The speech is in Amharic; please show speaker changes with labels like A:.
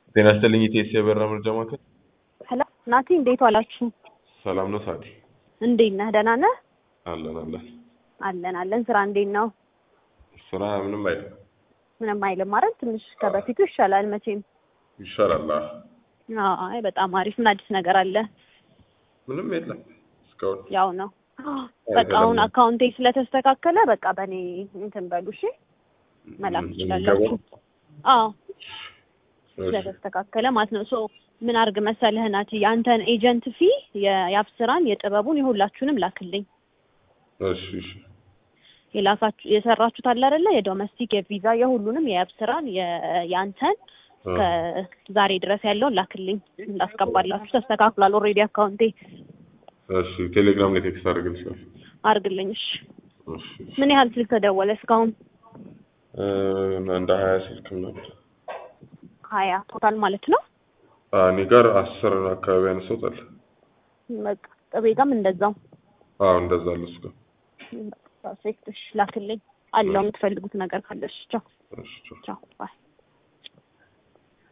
A: ጤና ይስጥልኝ ኢቴስ የበራ መርጃ ማዕከል።
B: ሄሎ ናቲ፣ እንዴት ዋላችሁ?
A: ሰላም ነው ሳዲ?
B: እንዴት ነህ? ደህና ነህ?
A: አለን አለን።
B: አለን አለን። ስራ እንዴት ነው?
A: ስራ ምንም አይልም
B: ምንም አይልም ማለት ትንሽ ከበፊቱ ይሻላል መቼም።
A: ይሻላል። አዎ።
B: አይ በጣም አሪፍ። ምን አዲስ ነገር አለ?
A: ምንም የለም እስካሁን።
B: ያው ነው በቃ አሁን አካውንቴ ስለተስተካከለ በቃ በእኔ እንትን በሉ እሺ፣ መላክ ትችላላችሁ። አዎ ስለተስተካከለ ማለት ነው። ሶ ምን አርግ መሰለህ ናቲ፣ የአንተን ኤጀንት ፊ የአብስራን የጥበቡን የሁላችሁንም ላክልኝ።
A: እሺ እሺ
B: የላካችሁ የሰራችሁት አለ አይደለ? የዶሜስቲክ የቪዛ የሁሉንም የአብስራን የአንተን ከዛሬ ድረስ ያለውን ላክልኝ እንዳስገባላችሁ። ተስተካክሏል ኦልሬዲ አካውንቴ።
A: እሺ ቴሌግራም ላይ ቴክስት አድርግልሻለሁ።
B: አርግልኝ እሺ።
A: እሺ
B: ምን ያህል ስልክ ተደወለ እስካሁን?
A: እ እንደ ሀያ ስልክ ምናምን
B: ሀያ ቶታል ማለት ነው።
A: አ እኔ ጋር አስር አካባቢ ያነሳውታል።
B: በቃ ጥቤ ጋም እንደዛው።
A: አዎ እንደዛ አለ እሱ ጋር።
B: ፐርፌክት። እሺ ላክልኝ አለው የምትፈልጉት ነገር ካለሽ። ቻው
A: እሺ ቻው።
B: ቻው ባይ